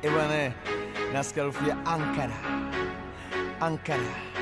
Eh bwana, nasikia harufu ya Ankara, Ankara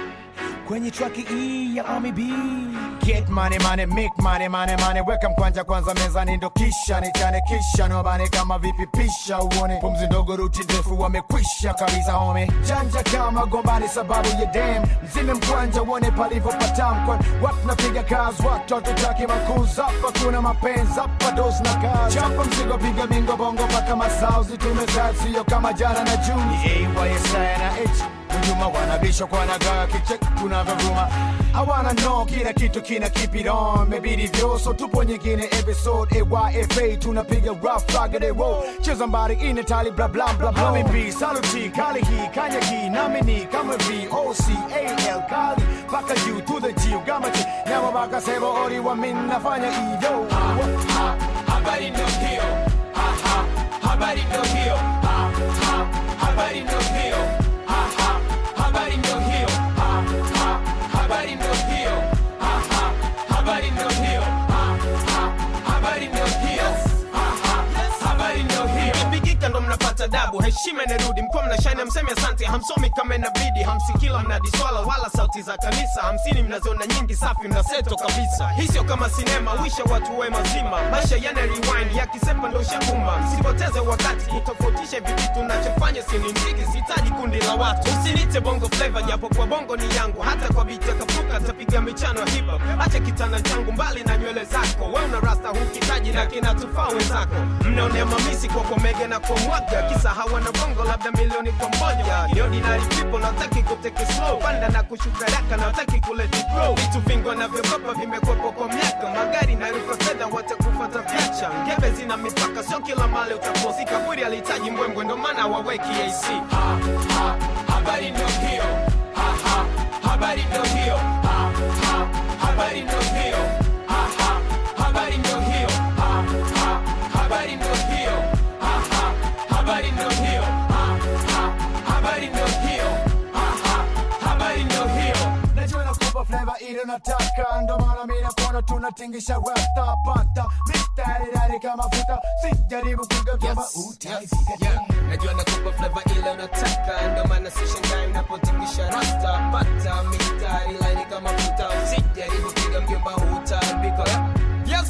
kwenye traki hii ya Ami B. Get money money, make money money money, weka mkwanja kwanza mezani, ndo kisha nichane, kisha niwabane kama vipi, pisha uone pumzi ndogo, ruti ndefu, wamekwisha kabisa home, janja kama gombani sababu ya dem, mzime mkwanja uone palivyopatam, kwani watu napiga kazi, watu hatutaki makuzi hapa, kuna mapenzi hapa, dos na kazi, chapa mzigo, piga bingo bongo mpaka masauzi, tumezaa sio kama jana na juzi, AYSI na H Hujuma wanabisha kwa nagaa kichek tunavyovuma hawana no kila kitu kina keep it on mebidi vyoso tupo nyingine episode AYFA tunapiga rough rugged roll cheza mbari ine tali bla bla bla bla Hami B saluti kali hii kanya hii nami ni kama V O C A L kali paka U to the G ugama chi nyama baka sebo ori wa min nafanya iyo ha, habari ndo hiyo ha, ha, habari ndo hiyo ha, ha, habari ndo hiyo ha, ha, habari ndo hiyo ha, ha, habari ndo hiyo ha, ha, habari ndo hiyo ha, ha, habari ndo hiyo ha, ha, habari ndo hiyo Ikipigika ndo mnapata dabu, heshima inarudi, mkuwa mnashine, mseme asante, hamsomi kama inabidi, hamsikila mnadiswala wala sauti za kanisa, hamsini mnaziona nyingi, safi mnaseto kabisa. Hii sio kama sinema, wisha watu we mazima, maisha yana rewind, yakisepa ndo shakuma. Msipoteze wakati kutofautisha hivi vitu, nachofanya sini ndigi, sihitaji kundi la watu. Usinite bongo flavor, japo kwa bongo ni yangu, hata kwa biti ya kapuka tapiga michano ya hip hop. Acha kitanda changu mbali na nywele zako, we una rasta hukitaji na kinatufaa wenzako. Mnaonea mamisi kwa komege na kwa mwaga, kisa hawana bongo labda milioni kwa moja. Ni ordinary people, nataki kuteke slow, panda na kushuka raka, nataki kuleti grow. Vitu vingi wanavyokopa vimekwepo kwa miaka, magari na ruka fedha watakufata piacha. Ngebe zina mipaka, sio kila mali utaposi. Kaburi alihitaji mbwembwe, ndo maana waweki AC. ha, ha, habari ndo hiyo ha, ha, habari ndo hiyo ha, ha, habari ndo hiyo ha, ha, habari ndo hiyo ha, ha, habari ndo hiyo ha, ha, habari ndo hiyo ha, ha, habari ndo hiyo ha, ha, habari ndo hiyo Najua nakupa flavor ile unataka, ndo maana mimi nakuona tunatingisha rasta pata mistari dari kama futa, sijaribu kugeuka utaifika Yeah, najua nakupa flavor ile unataka, ndo maana sishangai unapotingisha rasta, pata mistari laini kama futa, usijaribu piga mjomba utaibika. Yes,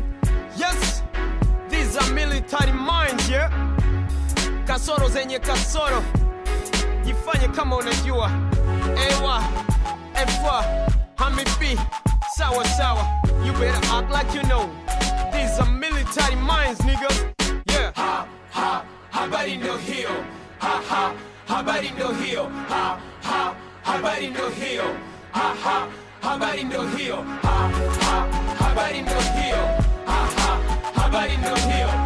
yes, these are military minds, yeah. Kasoro zenye kasoro, jifanye kama unajua. Ewa, efa, hamipi, sawa sawa, you better act like you know. These are military minds, niggas. Yeah. ha, ha, habari ndo hiyo ha, ha, habari ndo hiyo ha, ha, habari ndo hiyo ha, ha, habari ndo hiyo ha, ha, habari ndo hiyo ha, ha, habari ndo hiyo